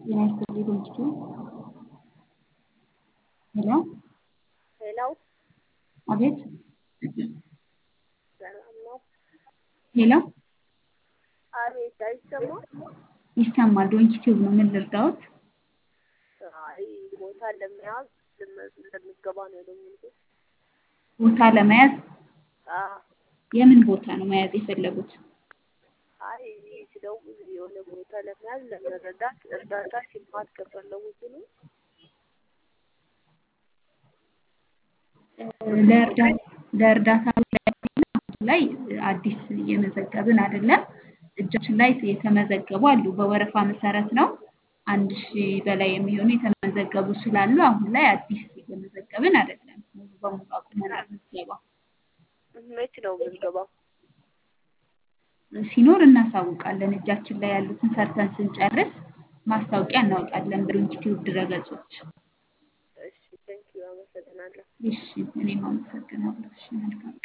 ጤና ይስጥልኝ ድርጅቱ ሄሎ ሄላው አቤት ሰላም ነው? ሄሎ አቤት አይሰማም? ይሰማል። ዶንኪ ቲዩብ ነው። ምን ልርዳዎት? አይ ቦታ ለመያዝ ልመ- ለምገባ ነው የደወልኩት። ቦታ ለመያዝ አዎ የምን ቦታ ነው መያዝ የፈለጉት? አይ ስደውል የሆነ ቦታ ለመያዝ ለመረዳት እርዳታ ሽልማት ከፈለጉ ሲሉ ለእርዳ- ለእርዳታ ላይ አዲስ እየመዘገብን አይደለም። እጃችን ላይ የተመዘገቡ አሉ። በወረፋ መሰረት ነው። አንድ ሺህ በላይ የሚሆኑ የተመዘገቡ ስላሉ አሁን ላይ አዲስ እየመዘገብን አይደለም። ሙሉ በሙሉ አቁመናል ምዝገባ። መች ነው ምዝገባው? ሲኖር እናሳውቃለን። እጃችን ላይ ያሉትን ሰርተን ስንጨርስ ማስታወቂያ እናወጣለን በዶንኪ ቲዩብ ድረገጾች። እሺ ቴንኪዩ አመሰግናለሁ። እሺ እኔም አመሰግናለሁ። እሺ መልካም